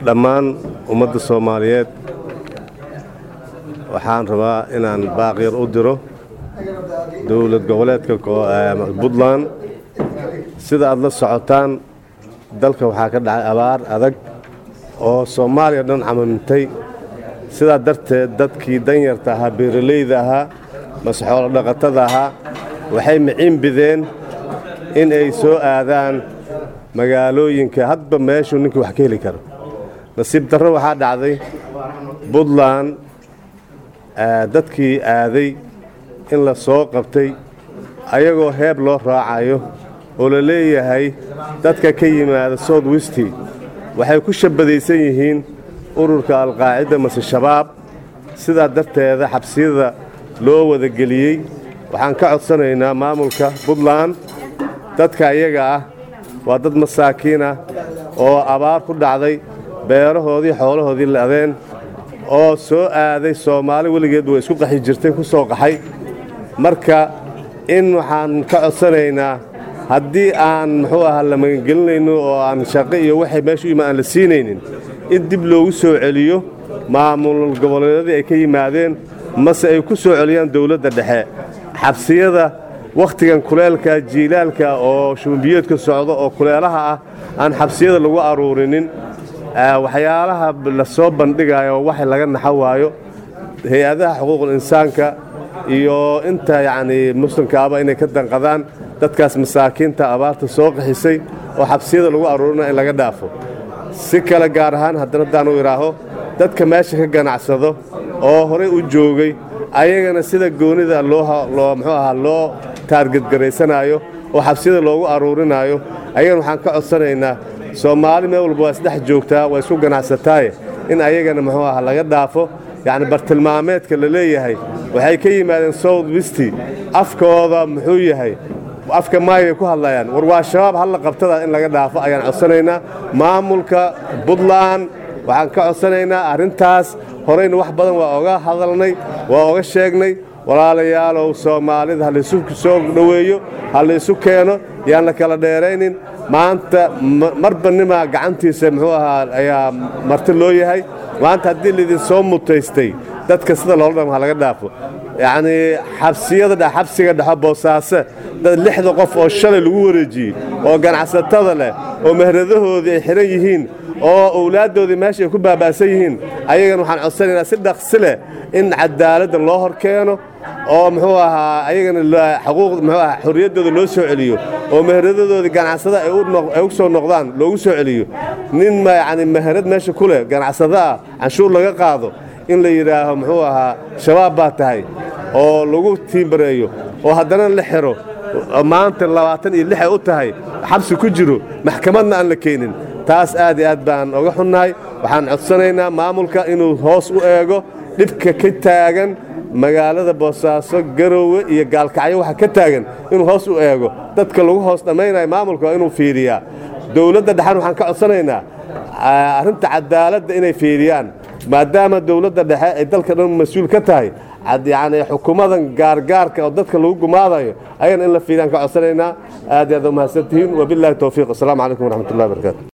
dhammaan ummadda soomaaliyeed waxaan rabaa inaan baaqyar u diro dowlad goboleedka puntland sida aad la socotaan dalka waxaa ka dhacay abaar adag oo soomaaliya dhan camamintay sidaa darteed dadkii danyarta ahaa beeralayda ahaa mase xoolo dhaqatada ahaa waxay miciin bideen in ay soo aadaan magaalooyinka hadba meeshuu ninkii wax ka heli karo nasiib darro waxaa dhacday puntland dadkii aaday in la soo qabtay ayagoo heeb loo raacayo oo la leeyahay dadka ka yimaada south westi waxay ku shabadaysan yihiin ururka alqaacida mase shabaab sidaa darteeda xabsiyada loo wadageliyey waxaan ka codsanaynaa maamulka puntland dadka iyaga ah waa dad masaakiin ah oo abaar ku dhacday beerahoodii xoolahoodii la'deen oo soo aaday soomaali weligeed way isku qaxi jirtay ku soo qaxay marka in waxaan ka codsanaynaa haddii aan muxuu ahaa la magangelinayno oo aan shaqo iyo waxay meeshu ima aan la siinaynin in dib loogu soo celiyo maamul goboleedyadii ay ka yimaadeen mase ay ku soo celiyaan dowladda dhexe xabsiyada wakhtigan kuleelka jiilaalka oo shumbiyeedka socdo oo kuleelaha ah aan xabsiyada lagu aruurinin waxyaalaha la soo bandhigayo wax laga naxo waayo hay-adaha xuquuqul insaanka iyo inta yacnii muslimkaaba inay ka danqadaan dadkaas masaakiinta abaarta soo qaxisay oo xabsiyada lagu aruurina in laga dhaafo si kale gaar ahaan haddana haddaan u idhaaho dadka meesha ka ganacsado oo horey u joogay ayagana sida goonida loo muxuu ahaa loo taargedgaraysanaayo oo xabsiyada loogu aruurinaayo ayagana waxaan ka codsanaynaa soomaali meel walba waa isdhex joogtaa waa isku ganacsataaye in ayagana muxuu ahaa laga dhaafo yacni bartilmaameedka la leeyahay waxay ka yimaadeen south westi afkooda muxuu yahay afka maayay ku hadlayaan war waa shabaab halla qabtada in laga dhaafo ayaan codsanaynaa maamulka puntland waxaan ka codsanaynaa arrintaas horeyna wax badan waa oga hadalnay waa oga sheegnay walaalayaalow soomaalida halaysu soo dhoweeyo ha laysu keeno yaan la kala dheeraynin maanta marba nimaa gacantiisa muxuu ahaa ayaa marti loo yahay maanta haddii laydin soo mutaystay dadka sida loola dham ha laga dhaafo yacnii xabsiyada dhe xabsiga dhexo boosaaso dad lixda qof oo shalay lagu wareejiyey oo ganacsatada leh oo mehradahoodii ay xidhan yihiin oo owlaaddoodii meesha ay ku baaba'san yihiin ayagana waxaan codsanaynaa si dhaqsi leh in cadaaladda loo hor keeno oo muxuu ahaa ayagana xuquuq muxuu ahaa xorriyaddooda loo soo celiyo oo meheradadoodii ganacsada ay u soo noqdaan loogu soo celiyo nin yacni meherad meesha ku leh ganacsado ah canshuur laga qaado in la yidhaaho muxuu ahaa shabaab baa tahay oo lagu tiimbareeyo oo haddana la xiro maanta labaatan iyo lix ay u tahay xabsi ku jiro maxkamadna aan la keenin taas aad iyo aad baan oga xunnahay waxaan codsanaynaa maamulka inuu hoos u eego dhibka ka taagan magaalada boosaaso garoowe iyo gaalkacyo waxa ka taagan inuu hoos u eego dadka lagu hoos dhammaynayo maamulka waa inuu fiiriyaa dowladda dhexan waxaan ka codsanaynaa arrinta cadaaladda inay fiiriyaan maadaama dowladda dhexe ay dalka dhan mas-uul ka tahay yacni xukuumadan gaargaarka oo dadka lagu gumaadayo ayana in la fiiriyaan ka codsanaynaa aad iyo aad u mahadsantihiin wabillahi towfiiq assalaamu calaykum waraxmatullahi barakaatu